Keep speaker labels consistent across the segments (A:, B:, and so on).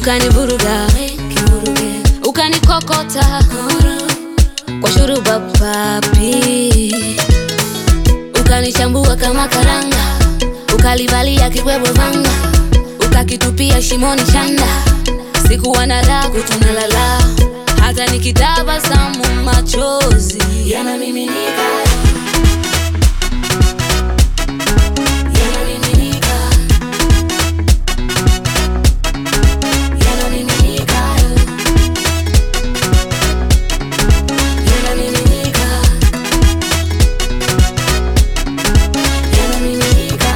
A: ukanivuruga ukanikokota kwa shuruba papi ukanichambua kama karanga ukalivalia kibwebwe vanga ukakitupia shimoni chanda sikuwa na raha kutunalala hata nikitabasamu machozi yanamiminika yanamiminika yanamiminika yanamiminika yanamiminika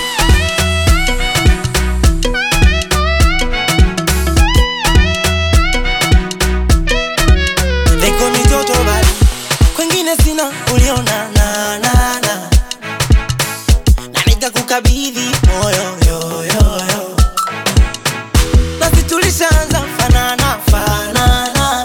B: Leko ni joto bali kwengine sina uliona na na na na nikakukabidhi moyo yo yo yo nasi tulishaanza fanana fanana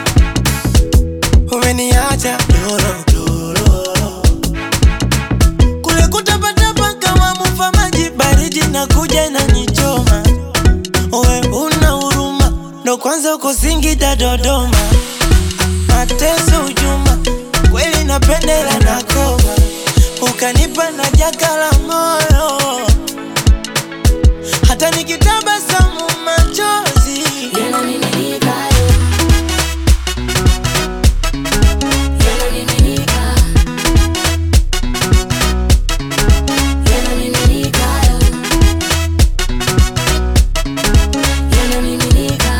B: umeniacha doro doro kule kutapatapa kama mufa maji baridi na kuja inanichoma Owe una huruma ndo kwanza uko Singida Dodoma mateso ujuma kweli napendela na koma ukanipa na jaka la moyo hata nikitabasamu machozi
A: yanamiminika yanamiminika yanamiminika yanamiminika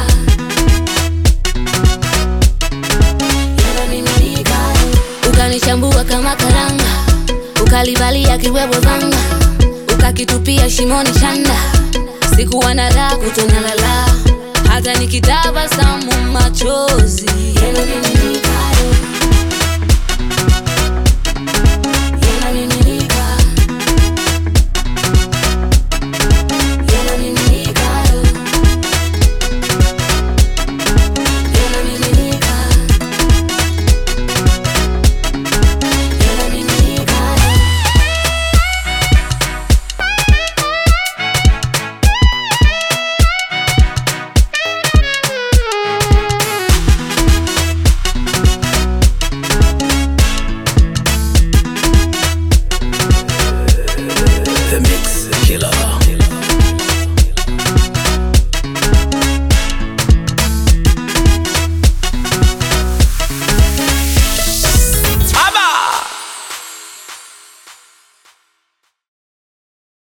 A: yanamiminika ukanichambua kama karanga ukalivalia kibwebwe vanga ukakitupia shimoni chanda sikuwa na raha kutonalala hata nikitabasamu machozi yanamiminika